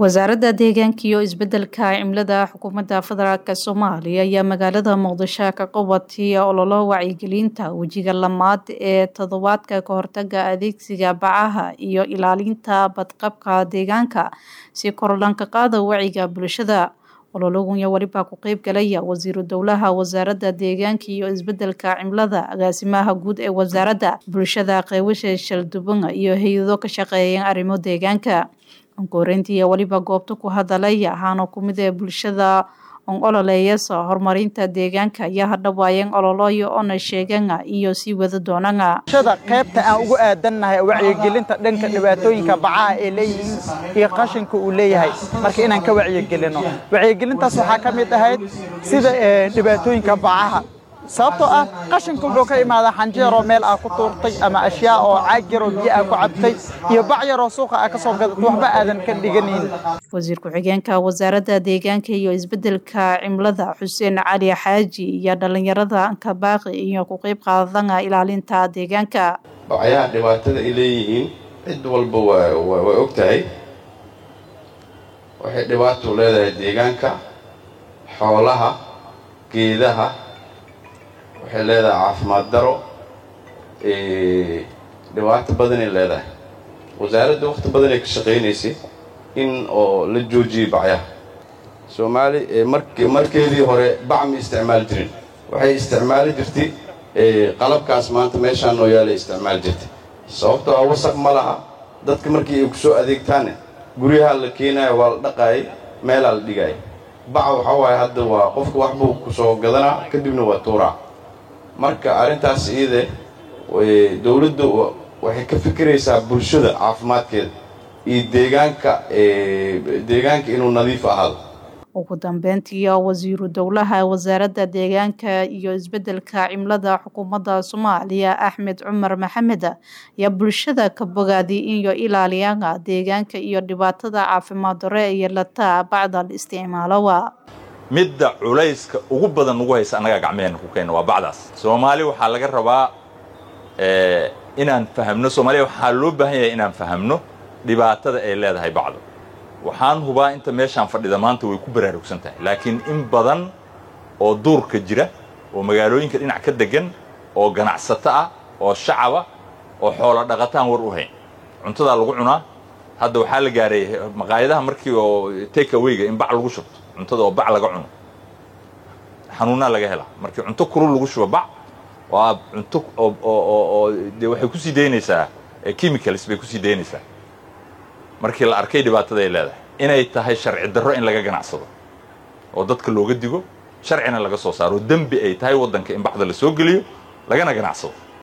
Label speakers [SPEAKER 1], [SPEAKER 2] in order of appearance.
[SPEAKER 1] wasaaradda deegaanka iyo isbedelka cimilada xukuumadda federaalk soomaaliya ayaa magaalada muqdisho ka qabatay ololo wacyigelinta wejiga lamaad ee toddobaadka kahortaga adeegsiga bacaha iyo ilaalinta badqabka deegaanka si kor lanka qaada waciga bulshada olologunya welibaa ku qeyb galaya wasiiru dowlaha wasaaradda deegaanka iyo isbedelka cimilada agaasimaha guud ee wasaaradda bulshada qeybasha shalduban iyo hay-ado ka shaqeeya arrimo deegaanka ankoreyntii weliba goobta ku hadalay ahaana kumid ee bulshada on ololeeyasa horumarinta deegaanka ayaa hadhawaayeen ololoyo ona sheegana iyo sii wada doonana
[SPEAKER 2] bulshada qaybta aan ugu aadannahay wacyigelinta dhanka dhibaatooyinka bacaha ay leeyihiin iyo qashinka uu leeyahay marka inaan ka wacyigelino wacyigelintaas waxaa ka mid ahayd sida dhibaatooyinka bacaha sababtoo ah qashinka wuxuu ka imaadaa xanjeeroo meel aa ku tuurtay ama ashyaa oo caag yaroo biyo aa ku cabtay iyo bac yaroo suuqa aa ka soo gadatay waxba aadan ka dhiganayn
[SPEAKER 1] wasiir ku-xigeenka wasaaradda deegaanka iyo isbedelka cimilada xuseen cali xaaji iyo dhallinyarada ankabaaqi iyo ku qeyb qaadana ilaalinta deegaanka
[SPEAKER 3] bacyaha dhibaatada ay leeyihiin cid walba way og tahay waxay dhibaato leedahay deegaanka xoolaha geedaha waxay leedahay caafimaad daro dhibaato badanay leedahay wasaaradda wakhti badanay ka shaqaynaysay in oo la joojiyey bacyaha soomaali mark markeedii hore bac ma isticmaali jirin waxay isticmaali jirtay qalabkaas maanta meeshaan noo yaalay isticmaali jirtay sababtoo ah wasaq ma laha dadka markii ay ku soo adeegtaane guryaha la keenayo waa la dhaqaayay meelaa la dhigaaya baca waxaa waaye hadda waa qofka waxbuu ku soo gadanaa kadibna waa tuuraa marka arrintaas iyade dowladda waxay ka fikiraysaa bulshada caafimaadkeeda iyo deegaanka deegaanka inuu nadiif ahaado
[SPEAKER 1] ugu dambeyntii wasiiru dowlaha wasaaradda deegaanka iyo isbedelka cimilada xukuumadda soomaaliya axmed cumar maxamed ayaa bulshada ka bogaaday inyo ilaaliyana deegaanka iyo dhibaatada caafimaad dare iyo lataa bacdal isticmaalowa
[SPEAKER 4] midda culayska ugu badan nagu haysa annagaa gacmeheenna ku keenna waa bacdaas soomaali waxaa laga rabaa inaan fahamno soomaaliya waxaa loo baahan yahay inaan fahamno dhibaatada ay leedahay bacdu waxaan hubaa inta meeshaan fadhida maanta way ku baraarugsan tahay laakiin in badan oo duurka jira oo magaalooyinka dhinac ka degan oo ganacsato ah oo shacaba oo xoolo dhaqataan war u hayn cuntadaa lagu cunaa hadda waxaa la gaaray maqaayadaha markii oo take awayga in bac lagu shubto cuntada oo bac laga cuno xanuunaa laga helaa markii cunto kulul lagu shubo bac waa cunto oo dee waxay kusii daynaysaa chemicals bay kusii daynaysaa markii la arkay dhibaatada ay leedahay inay tahay sharci darro in laga ganacsado oo dadka looga digo sharcina laga soo saaro dembi ay tahay waddanka in bacda la soo geliyo lagana ganacsado